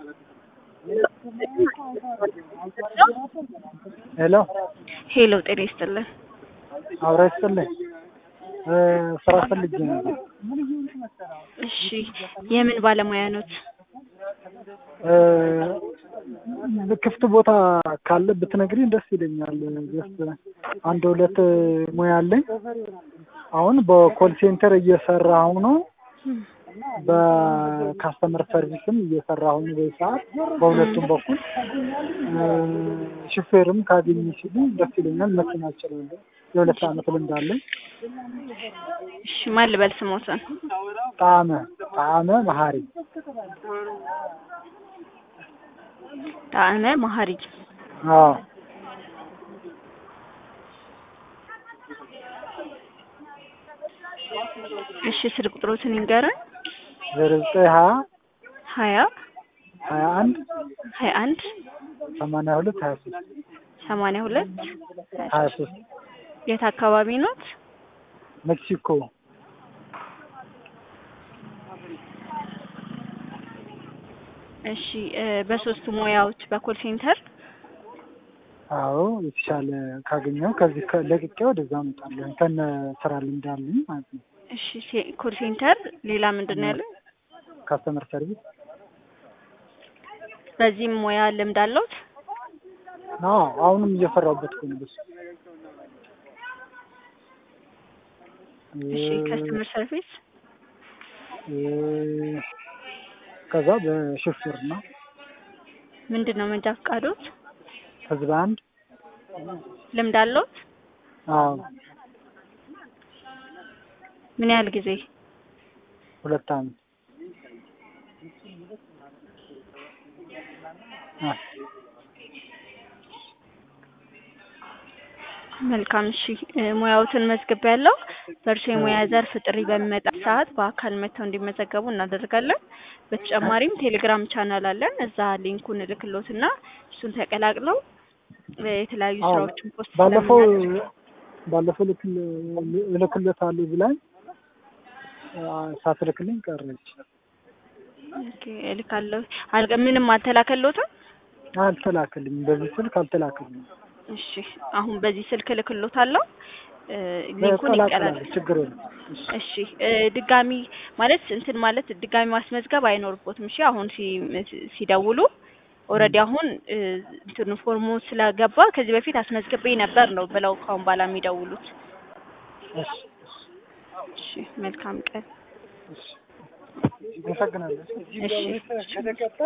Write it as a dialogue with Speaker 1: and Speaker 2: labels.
Speaker 1: ሄሎ
Speaker 2: ሄሎ ጤና ይስጥልን።
Speaker 1: አብራ ይስጥልኝ። ስራ ፈልጌ ነበር።
Speaker 2: እሺ የምን ባለሙያ ኖት?
Speaker 1: ክፍት ቦታ ካለ ብትነግሪኝ ደስ ይለኛል። ጀስት አንድ ሁለት ሙያ አለኝ። አሁን በኮል ሴንተር እየሰራሁ ነው። በካስተመር ሰርቪስም እየሰራሁ ነው በዚህ ሰዓት በሁለቱም በኩል ሹፌርም ካገኘ ሲሉ ደስ ይለኛል። መኪና እችላለሁ። የሁለት ዓመት ልምድ አለኝ።
Speaker 2: እሺ ማን ልበል ስሞትን?
Speaker 1: ጣዕመ ጣዕመ መሀሪ
Speaker 2: ጣዕመ መሀሪ።
Speaker 1: አዎ
Speaker 2: እሺ ስልክ ቁጥሮትን ይንገረን።
Speaker 1: ዜሮ ዘጠኝ ሀያ
Speaker 2: ሀያ
Speaker 1: ሀያ አንድ
Speaker 2: ሀያ አንድ
Speaker 1: ሰማንያ ሁለት ሀያ ሶስት
Speaker 2: ሰማንያ ሁለት
Speaker 1: ሀያ ሶስት
Speaker 2: የት አካባቢ ኖት?
Speaker 1: ሜክሲኮ
Speaker 2: እሺ በሶስቱ ሙያዎች በኮል ሴንተር
Speaker 1: አዎ የተሻለ ካገኘው ከዚህ ከ- ለቅቄ ወደዛ እመጣለሁ ከነ ስራ ልምድ አለኝ ማለት ነው።
Speaker 2: እሺ ሴ- ኮል ሴንተር ሌላ ምንድን ነው ያለው?
Speaker 1: ካስተመር ሰርቪስ
Speaker 2: በዚህም ሙያ ልምድ አለውት?
Speaker 1: አዎ አሁንም እየሰራሁበት እኮ ነው በሱ
Speaker 2: እሺ ከስተመር ሰርቪስ
Speaker 1: እ- ከዛ በሹፌርና
Speaker 2: ምንድን ነው መንጃ ፈቃዶት?
Speaker 1: ህዝብ አንድ
Speaker 2: ልምድ አለውት?
Speaker 1: አዎ
Speaker 2: ምን ያህል ጊዜ?
Speaker 1: ሁለት ዓመት አ
Speaker 2: መልካም እሺ እ ሙያዎትን መዝግብ ያለው በእርሱ የሙያ ዘርፍ ጥሪ በሚመጣ ሰዓት በአካል መጥተው እንዲመዘገቡ እናደርጋለን። በተጨማሪም ቴሌግራም ቻናል አለን። እዛ ሊንኩን እልክሎትና እሱን ተቀላቅለው እ የተለያዩ
Speaker 1: አዎ
Speaker 2: ስራዎችን ፖስት
Speaker 1: ባለፈው
Speaker 2: ስለምናደርግ
Speaker 1: ባለፈው ልክል እልክለታለሁ ብላኝ አ፣ ሳትልክልኝ ቀረች።
Speaker 2: ኦኬ እልካለሁ። አልገ ምንም አልተላከሎትም?
Speaker 1: አልተላክልኝም። በዚህ ስልክ አልተላክልኝም።
Speaker 2: እሺ አሁን በዚህ ስልክ እልክሎታለሁ። እ ሊንኩን ይቀላል።
Speaker 1: ቀላቅላለሁ ችግር የለም። እሺ
Speaker 2: እሺ እ ድጋሚ ማለት እንትን ማለት ድጋሚ ማስመዝገብ አይኖርቦትም። እሺ አሁን ሲ- ሲደውሉ ኦልሬዲ አሁን እ እንትኑ ፎርሙ ስለገባ ከዚህ በፊት አስመዝግቤ ነበር ነው ብለው ካሁን በኋላ የሚደውሉት።
Speaker 1: እሺ
Speaker 2: እሺ መልካም ቀን።
Speaker 1: እሺ አመሰግናለሁ።
Speaker 2: እሺ